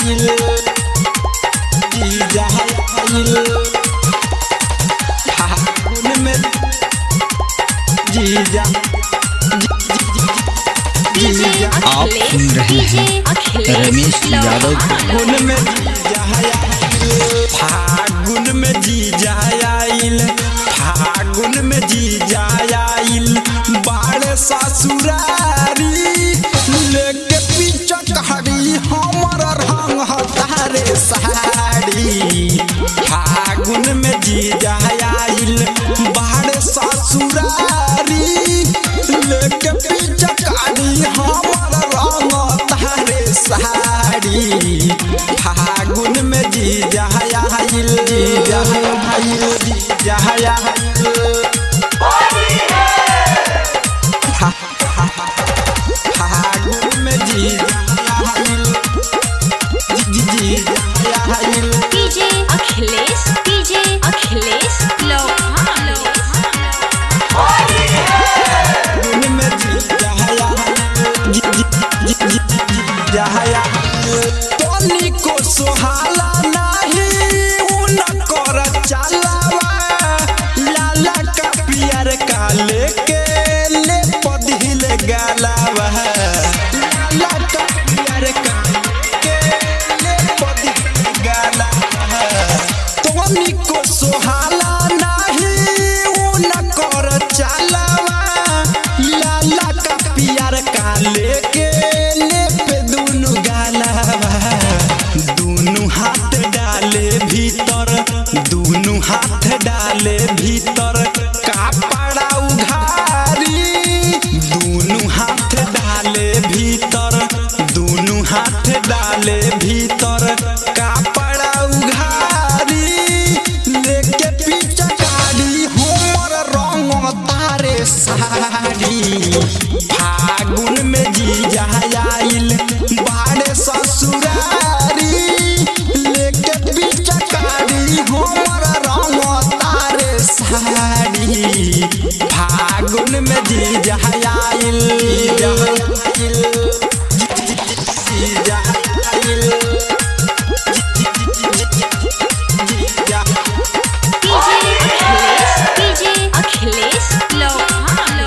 आइल जीजा आइल फागुन में जीजा जीजा आप सुन रहे हैं रमेश यादव को। फागुन में जीजा आइल फागुन में जीजा आइल फागुन में जीजा आइल बाड़े ससुरारी लेके पीछे कहाड़ी हमर रंग हतारे साड़ी फागुन में जीजा आइल बाड़े ससुरारी लेके पीछे कहाड़ी हमर रंग तारे साड़ी फागुन में जीजा आइल जीजा आइल जीजा आइल फागुन में जीजा आइल जी- जीजा आइल डीजे अखिलेश डीजे अखिलेश लोहान फागुन में जीजा आइल जी- जी- जी- जी- जी- जीजा आइल तोनी को सोहाला नाही उन कर चलावा लाला का पियर का लेके ले पदिल गालावा लाला का पियर का लेके ले पदिल गालावा तोनी को सोहाला नाही उन कर चलावा लाला का पियर का लेके ले पे दुनु गालावा दुनु हाथ डाले भीतर दुनु हाथ डाले भीतर कापड़ा उघारी दुनु हाथ डाले भीतर दुनु हाथ डाले भीतर कापड़ा उघारी लेके पीछे गाड़ी हमर रंग तारे साड़ी फागुन में जीजा आइल बाड़े ससुरारी लेके पीछे गाड़ी हमर रंग तारे साड़ी फागुन में जीजा आइल जीजा आइल जीजा आइल जीजा डीजे अखिलेश डीजे अखिलेश लोहान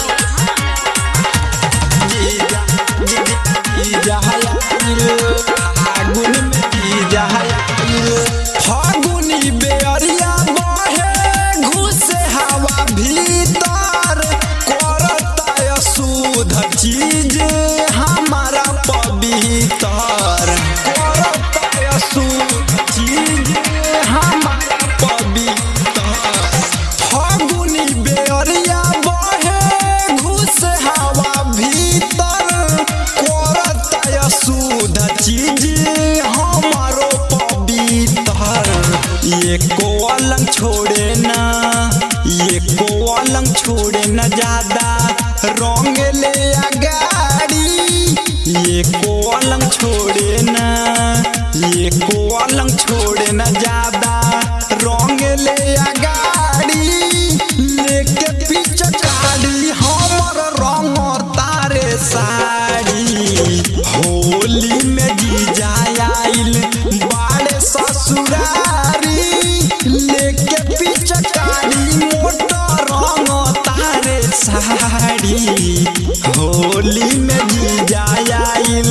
जीजा जीजा आइल फागुन में जीजा आइल फागुनी बेअरिया बहे घुसे हवा भीतर करता शुद्ध चीज हमारा पवित्र करता शुद्ध चीज हमारा पवित्र फागुनी बेअरिया बहे घुस हवा भीतर करता शुद्ध चीज हमारो पवित्र ये को अलंग छोड़े ना ये को अलंग छोड़े न ज्यादा रंग ले अगाड़ी ये को अलंग छोड़े ना ये को अलंग छोड़े न ज्यादा रंग ले अगाड़ी लेके पीछे गाड़ी हमर रंग तारे साड़ी होली में जीजा आइल बाड़े ससुरारी लेके पीछे गाड़ी मोटर रंग तारे साड़ी होली में जीजा आइल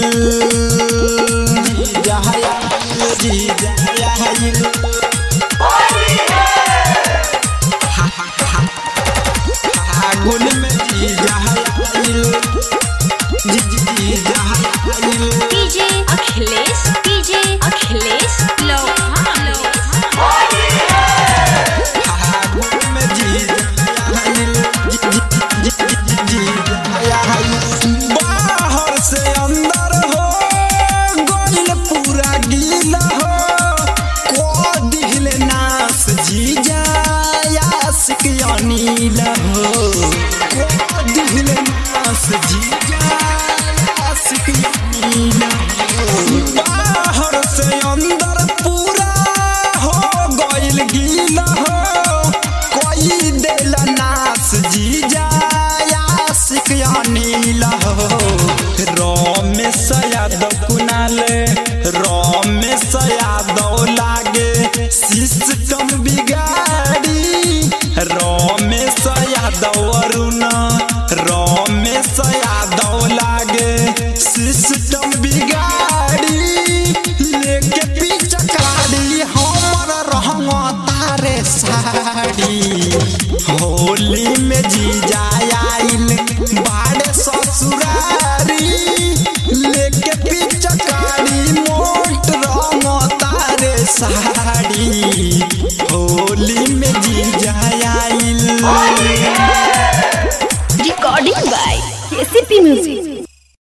जीजा आइल जीजा आइल फागुन में जीजा आइल जी जी जीजा आइल डीजे अखिलेश डीजे अखिलेश लोहान फागुन में जीजा आइल जी जी जी जी जीजा आइल बाहर से अंदर हो गोल पूरा गीला हो को दिल नास जीजा आशिक अनिल हो को दिल नास जीजा आशिक अनिल हो बाहर से अंदर पूरा हो गइल गीला हो कोई दिल नास जीजा आशिक अनिल हो रमेश यादव कुनाल रमेश बिगाड़ी लेके पिचकारी हमर रहंग तारे साड़ी होली में जीजा आइल बाड़े ससुरारी लेके पिचकारी मोट रंग तारे साड़ी होली में जीजा आइल Recording by KCP Music.